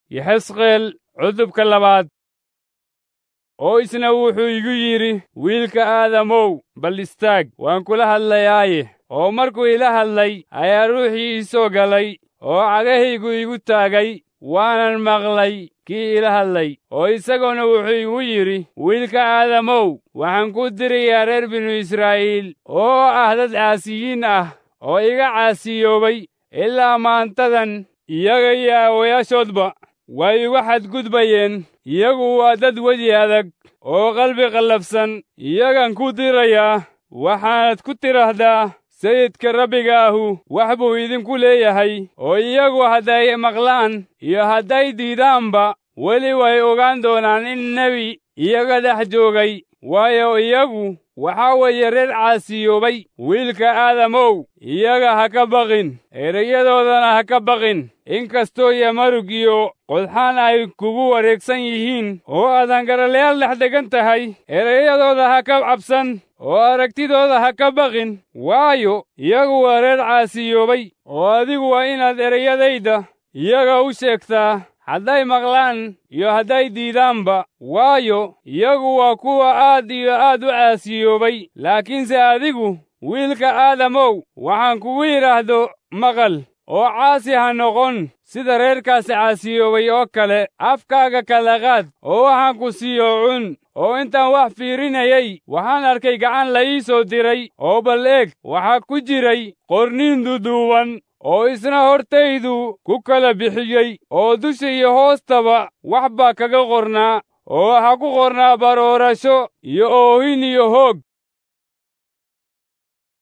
yaxesqeel cudubka labaad oo isna wuxuu igu yidhi wiilka aadamow bal istaag waan kula hadlayaaye oo markuu ila hadlay ayaa ruuxii ii soo galay oo cagahaygu igu taagay waanan maqlay kii ila hadlay oo isaguna wuxuu igu yidhi wiilka aadamow waxaan ku dirayaa reer binu israa'iil oo ah dad caasiyiin ah oo iga caasiyoobay ilaa maantadan iyaga iyo aawayaashoodba way igu xadgudbayeen iyagu waa dad wedi adag oo qalbi qallafsan iyagan ku dirayaa waxaanad ku tidhaahdaa sayidka rabbiga ahu wax buu idinku leeyahay oo iyagu hadday maqlaan iyo hadday diidaanba weli way ogaan doonaan in nebi iyaga dhex joogay waayo iyagu waxaa weeye reer caasiyoobay wiilka aadamow iyaga ha ka baqin erayadoodana ha ka baqin inkastoo yamarug iyo qodxaan ay kugu wareegsan yihiin oo aadan garalayaal dhex degan tahay erayadooda ha ka cabsan oo aragtidooda ha ka baqin waayo iyagu waa reer caasiyoobay oo adigu waa inaad erayadayda iyaga u sheegtaa hadday maqlaan iyo hadday diidaanba waayo iyagu waa kuwa aad iyo aad u caasiyoobay laakiinse adigu wiilka aadamow waxaan kugu yidhaahdo maqal oo caasi ha noqon sida reerkaasi caasiyoobay oo kale afkaaga kala qaad oo waxaan ku siiyo cun oo intaan wax fiirinayay waxaan arkay gacan la ii soo diray oo bal eeg waxaa ku jiray qorniin duduuban oo isna hortaydu ku kala bixiyey oo dusha iyo hoostaba wax baa kaga qornaa oo waxaa ku qornaa baroorasho iyo oohin iyo hoog